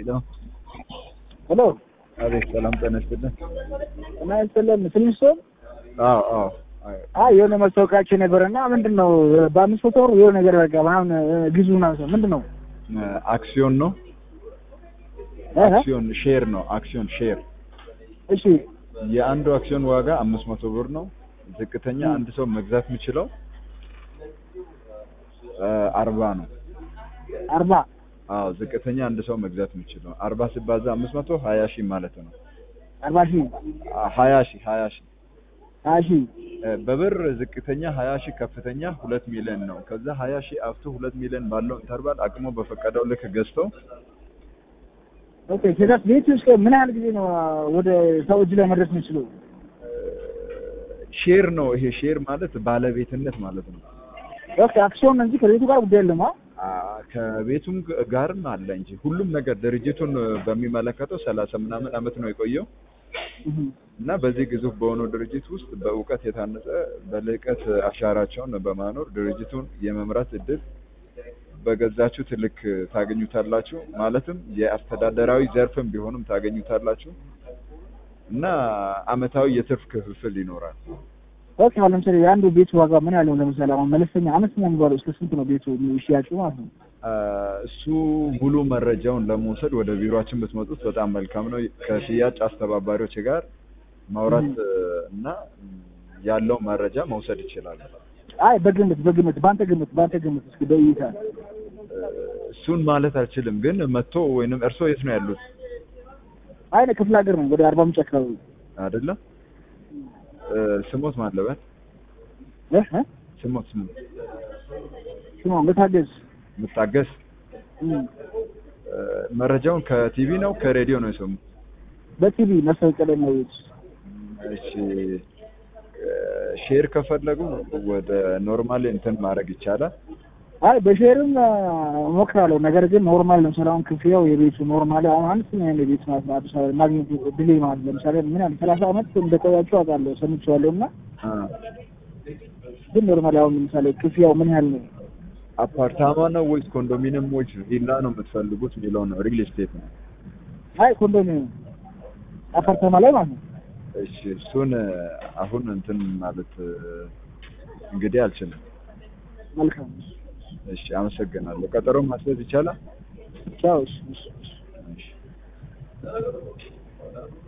ሄሎ ሄሎ አቤት፣ ሰላም ጤና ይስጥልን። እና ይስጥልን ፍሊንስቶን አዎ አዎ አይ፣ አይ የሆነ ማስታወቂያቸው ነበረና ምንድን ነው በአምስት መቶ ወር የሆነ ነገር በቃ ምናምን ግዙ ምናምን ምንድን ነው አክሲዮን ነው እ? አክሲዮን ሼር ነው አክሲዮን ሼር እሺ የአንዱ አክሲዮን ዋጋ አምስት መቶ ብር ነው። ዝቅተኛ አንድ ሰው መግዛት የሚችለው እ አርባ ነው። አርባ አዎ ዝቅተኛ አንድ ሰው መግዛት የሚችለው አርባ ሲባዛ አምስት መቶ ሀያ ሺህ ማለት ነው። አርባ ሺህ አ- ሀያ ሺህ ሀያ ሺህ ሀያ ሺህ እ በብር ዝቅተኛ ሀያ ሺህ ከፍተኛ ሁለት ሚሊዮን ነው። ከዛ ሀያ ሺህ አፍቶ ሁለት ሚሊዮን ባለው ኢንተርቫል አቅሞ በፈቀደው ልክ ገዝተው ኦኬ ከዛስ ቤት ውስጥ ምን ያህል ጊዜ ነው ወደ ሰው እጅ ላይ መድረስ የሚችለው ሼር ነው። ይሄ ሼር ማለት ባለቤትነት ማለት ነው። ኦኬ አክሲዮን እንጂ ከቤቱ ጋር ጉዳይ የለም አ አ ከቤቱም ግ- ጋርም አለ እንጂ ሁሉም ነገር ድርጅቱን በሚመለከተው ሰላሳ ምናምን አመት ነው የቆየው እህ። እና በዚህ ግዙፍ በሆነው ድርጅት ውስጥ በእውቀት የታነጸ በልዕቀት አሻራቸውን በማኖር ድርጅቱን የመምራት እድል በገዛችሁት ልክ ታገኙታላችሁ። ማለትም የአስተዳደራዊ ዘርፍም ቢሆንም ታገኙታላችሁ እና አመታዊ የትርፍ ክፍፍል ይኖራል። ኦኬ አሁን ለምሳሌ የአንዱ ቤት ዋጋ ምን ያለው ለምሳሌ አሁን መለስተኛ አነስተኛ የሚባለው እስከ ስንት ነው ቤቱ ሽያጩ ማለት ነው አ፣ እሱ ሙሉ መረጃውን ለመውሰድ ወደ ቢሮአችን ብትመጡት በጣም መልካም ነው። ከሽያጭ አስተባባሪዎች ጋር ማውራት እ፣ እና ም፣ ያለው መረጃ መውሰድ ይችላሉ። አይ በግምት በግምት በአንተ ግምት በአንተ ግምት እስኪ በእይታ እ፣ እሱን ማለት አልችልም፣ ግን መጥቶ ወይንም እርሶ የት ነው ያሉት? አይ እኔ ክፍለ ሀገር ነው ወደ አርባ ምንጭ አካባቢ አይደለ? እ፣ ስሞት ማለበት እ እ ስሞት ስሞት ስማ መታገዝ ምታገስ እም፣ እ፣ መረጃውን ከቲቪ ነው ከሬዲዮ ነው የሰሙት? በቲቪ ማስታወቂያ ላይ ነው ያየሁት። እሺ እ፣ ሼር ከፈለጉ ወደ ኖርማል እንትን ማድረግ ይቻላል። አይ በሼርም እሞክራለሁ። ነገር ግን ኖርማል ለምሳሌ አሁን ክፍያው የቤቱ ኖርማል አሁን አነስተኛ የሆነ ቤት ማለት ነው አዲስ አበባ ማግኘት ድሌ ማለት ለምሳሌ ምን ያህል ሰላሳ አመት እንደቆያችሁ አውቃለሁ ሰምቼዋለሁ። እና አ፣ ግን ኖርማል አሁን ለምሳሌ ክፍያው ምን ያህል ነው? አፓርታማ ነው ወይስ ኮንዶሚኒየም ወይስ ቪላ ነው የምትፈልጉት የሚለው ነው። ሪል ስቴት ነው። አይ ኮንዶሚኒየም አፓርታማ ላይ ማለት ነው። እሺ እሱን እ፣ አሁን እንትን ማለት እ፣ እንግዲህ አልችልም። መልካም እሺ አመሰግናለሁ። ቀጠሮ ማስያዝ ይቻላል? ቻው። እሺ፣ እሺ፣ እሺ። እሺ